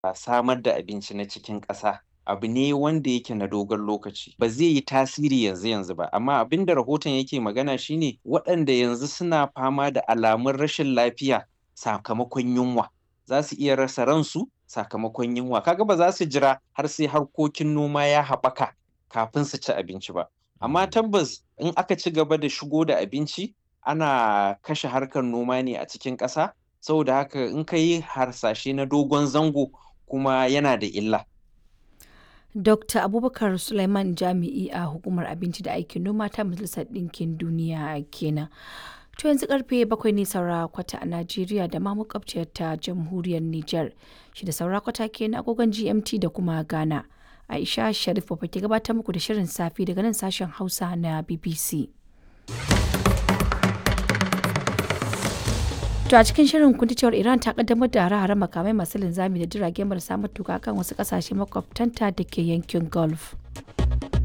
samar da abinci na cikin ƙasa abu ne wanda yake na dogon lokaci ba zai yi tasiri yanzu yanzu ba amma abin da rahoton yake magana shine waɗanda yanzu suna fama da alamun rashin lafiya sakamakon yunwa za su iya rasa ransu sakamakon yunwa kaga ba za su jira har sai harkokin noma ya haɓaka kafin su ci abinci ba amma tabbas in aka ci gaba da shigo da abinci ana kashe harkar noma ne a cikin ƙasa saboda haka in ka yi harsashe na dogon zango kuma yana da illa Dr. Abubakar Suleiman Jami'i a Hukumar Abinci da Aikin Noma ta Majalisar Ɗinkin Duniya kenan. To yanzu karfe bakwai ne saura kwata a Najeriya da ma makwabciyar ta Jamhuriyar Nijar. Shi da saura kwata kenan agogon GMT da kuma Ghana. Aisha Sharif ba ke gabatar muku da shirin safi daga nan sashen Hausa na BBC. To a cikin shirin kun cewar Iran ta kaddamar da hare-hare makamai masu linzami da jirage marasa matuka kan wasu kasashe makwabtanta da ke yankin Gulf.